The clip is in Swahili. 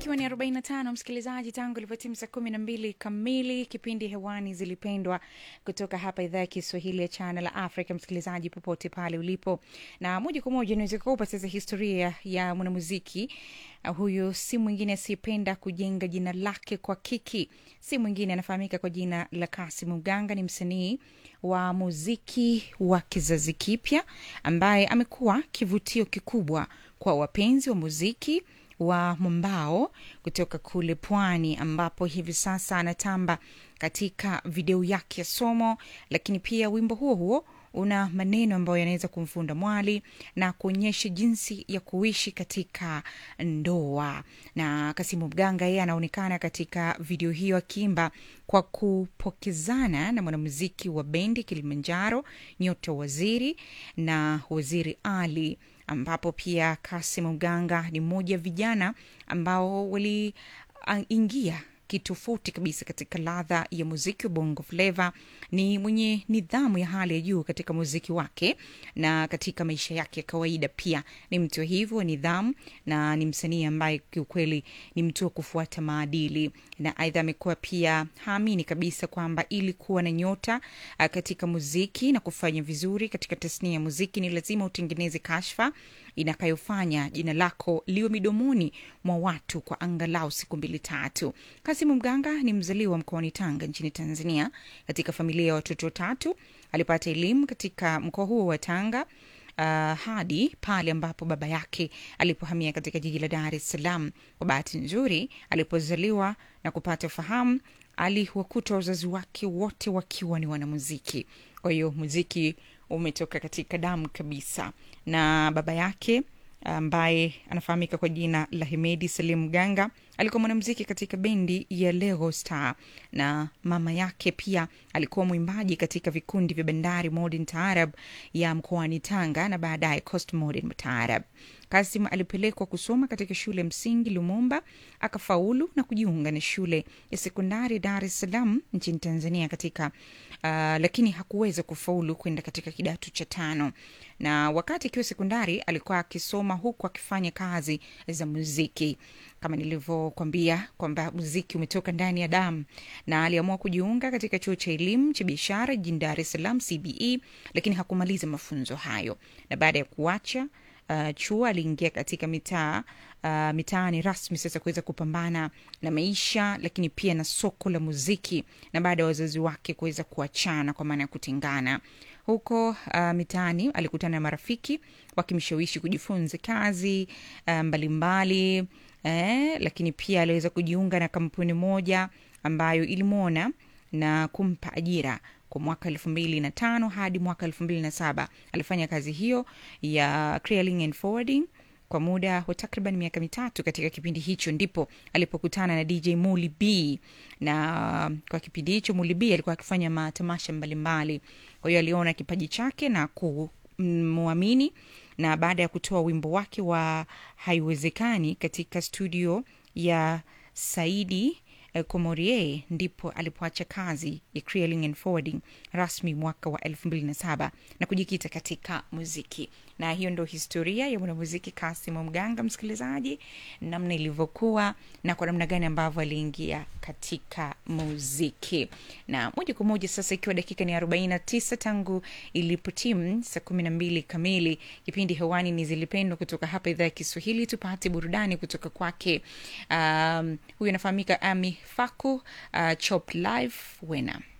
ikiwa ni 45 msikilizaji, tangu ilivyotimu saa kumi na mbili kamili, kipindi hewani zilipendwa kutoka hapa idhaa ya Kiswahili ya Channel Africa. Msikilizaji popote pale ulipo, na moja kwa moja naweza kukupa sasa historia ya mwanamuziki uh, huyu si mwingine asiyependa kujenga jina lake kwa kiki, si mwingine anafahamika kwa jina la Kasim Mganga. Ni msanii wa muziki wa kizazi kipya ambaye amekuwa kivutio kikubwa kwa wapenzi wa muziki wa mwambao kutoka kule pwani ambapo hivi sasa anatamba katika video yake ya somo lakini pia wimbo huo huo una maneno ambayo yanaweza kumfunda mwali na kuonyesha jinsi ya kuishi katika ndoa na kasimu mganga yeye anaonekana katika video hiyo akiimba kwa kupokezana na mwanamuziki wa bendi kilimanjaro nyota waziri na waziri ali ambapo pia Kasim Mganga ni mmoja wa vijana ambao waliingia kitofauti kabisa katika ladha ya muziki wa bongo fleva. Ni mwenye nidhamu ya hali ya juu katika muziki wake na katika maisha yake ya kawaida pia ni mtu hivyo nidhamu, na ni msanii ambaye kiukweli ni mtu wa kufuata maadili, na aidha amekuwa pia haamini kabisa kwamba ili kuwa na nyota uh, katika muziki na kufanya vizuri katika tasnia ya muziki ni lazima utengeneze kashfa inakayofanya jina lako liwe midomoni mwa watu kwa angalau siku mbili tatu. Kasimu Mganga ni mzaliwa mkoani Tanga nchini Tanzania, katika familia ya watoto watatu. Alipata elimu katika mkoa huo wa Tanga uh, hadi pale ambapo baba yake alipohamia katika jiji la Dar es Salaam. Kwa bahati nzuri, alipozaliwa na kupata fahamu, aliwakuta wazazi wake wote wakiwa ni wanamuziki. Kwa hiyo muziki umetoka katika damu kabisa, na baba yake ambaye anafahamika kwa jina la Hemedi Salim Mganga alikuwa mwanamuziki katika bendi ya Lego Star, na mama yake pia alikuwa mwimbaji katika vikundi vya Bandari Modern Taarab ya mkoani Tanga na baadaye Coast Modern Taarab. Kasim alipelekwa kusoma katika shule ya msingi Lumumba, akafaulu na kujiunga na shule ya sekondari Dar es Salaam nchini Tanzania katika uh, lakini hakuweza kufaulu kwenda katika kidato cha tano, na wakati akiwa sekondari alikuwa akisoma huku akifanya kazi za muziki kama nilivyokwambia kwamba muziki umetoka ndani ya damu, na aliamua kujiunga katika chuo cha elimu cha biashara jijini Dar es Salaam CBE, lakini hakumaliza mafunzo hayo, na baada ya kuacha uh, chuo aliingia katika mitaa uh, mitaani rasmi sasa kuweza kupambana na maisha, lakini pia na soko la muziki, na baada ya wazazi wake kuweza kuachana kwa maana ya kutengana huko uh, mitaani alikutana na marafiki wakimshawishi kujifunza kazi uh, mbalimbali eh, lakini pia aliweza kujiunga na kampuni moja ambayo ilimwona na kumpa ajira kwa mwaka elfu mbili na tano hadi mwaka elfu mbili na saba alifanya kazi hiyo ya clearing and forwarding kwa muda wa takriban miaka mitatu. Katika kipindi hicho ndipo alipokutana na DJ Muli B, na kwa kipindi hicho Muli B alikuwa akifanya matamasha mbalimbali. Kwa hiyo aliona kipaji chake na kumwamini, na baada ya kutoa wimbo wake wa haiwezekani katika studio ya Saidi Komorie ndipo alipoacha kazi ya clearing and forwarding rasmi mwaka wa elfu mbili na saba na kujikita katika muziki. Na hiyo ndo historia ya mwanamuziki Kasimu Mganga, msikilizaji, namna ilivyokuwa na kwa namna gani ambavyo aliingia katika muziki. Na moja kwa moja sasa, ikiwa dakika ni arobaini na tisa tangu ilipotimu saa kumi na mbili kamili, kipindi hewani ni Zilipendwa kutoka hapa idhaa ya Kiswahili. Tupate burudani kutoka kwake. Um, huyu anafahamika Ami Faku, uh, Chop Live Wena.